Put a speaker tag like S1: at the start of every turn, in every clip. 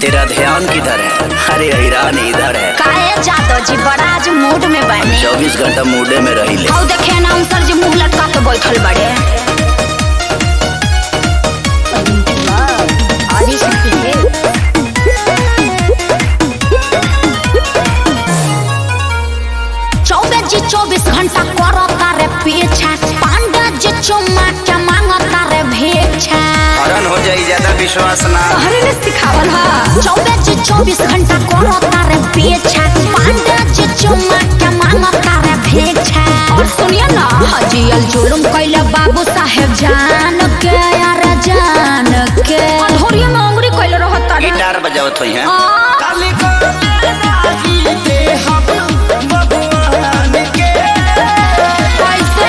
S1: तेरा ध्यान किधर है अरे ईरान इधर है
S2: काहे जादव जी बड़ा आज मूड में बने
S1: चौबीस घंटा मूडे में रही ले
S2: हौ देखे अनाउंसर जी मुंह लटका के बैठल बड़े आदि शक्ति है चौबीस जी चौबीस घंटा करता रे पीछा पांडा जी चुम्मा के मांगता रे भेछा
S1: हरण हो जाई ज्यादा विश्वास ना
S2: तोहरे ने सिखावल हा चौबीस जी चौबीस घंटा करता रे पीछा पांडा जी चुम्मा के मांगता रे भेछा और सुनिए ना हजियल जुलुम कैले बाबू साहेब जान के यार जान के अधोरिया में अंगुरी कैले रहता रे
S1: गिटार बजावत हुई है
S2: आ, कैसे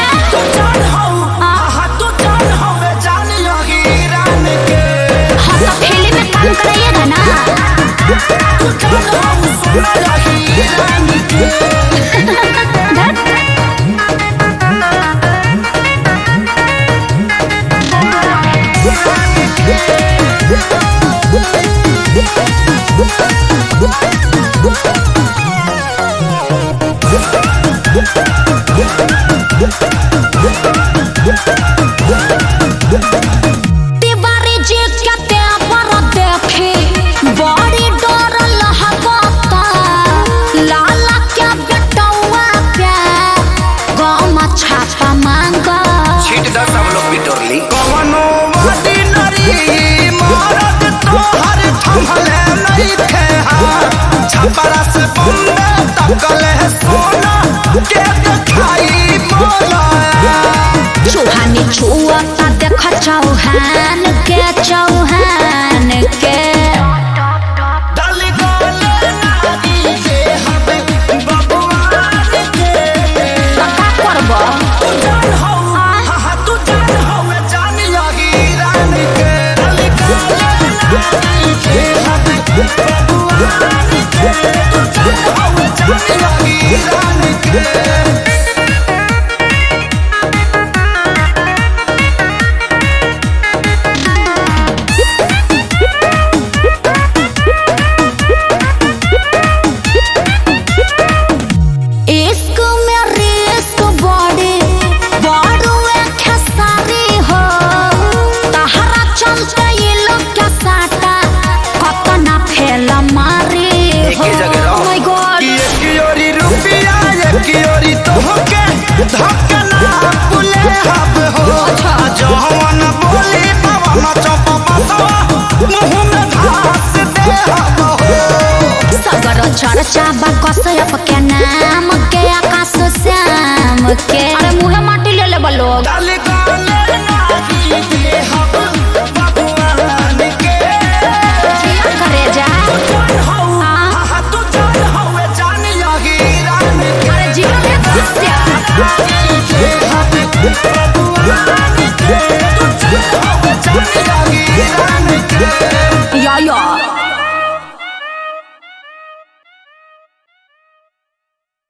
S2: हम तो फिल्म में काम कराइएगा ना धत। तिवारी जी के तेवर देखे बड़ी डर लहकता लाला के बेटौआ पे गम छापा मांगा
S1: छीट दो सब लोग बिटोर ली
S3: कवनो ऑर्डिनरी मरद तोहर थमले नहीं थे हाँ। छपरा से बम्बे तकल है सोना के दिखाई मोला
S2: चूहानी छुआता देख चौहान के चौहान के
S3: डल गले नारी के हवे बबुआन के
S2: तो का करबो
S3: तू जान हो हाँ हाँ तू जान हो मैं जान लगी रान के डल गले नारी के हवे बबुआन के तू जान हो मैं जान लगी रान के
S2: इश्क में रिस्क बड़े बड़ो एक सारी हो तहरा चलते ये लोग के साटा कतना फेल मारे हो
S1: एके जगह रहो।
S2: माय गॉड
S3: एक योरी रुपया एक योरी तोहके धक्कना पुले हब हो जवन बोली पवन चप बसवा मुँह में घास दे हब हो
S2: सगर चर्चा बा कसयप के नाम के आकाश श्याम के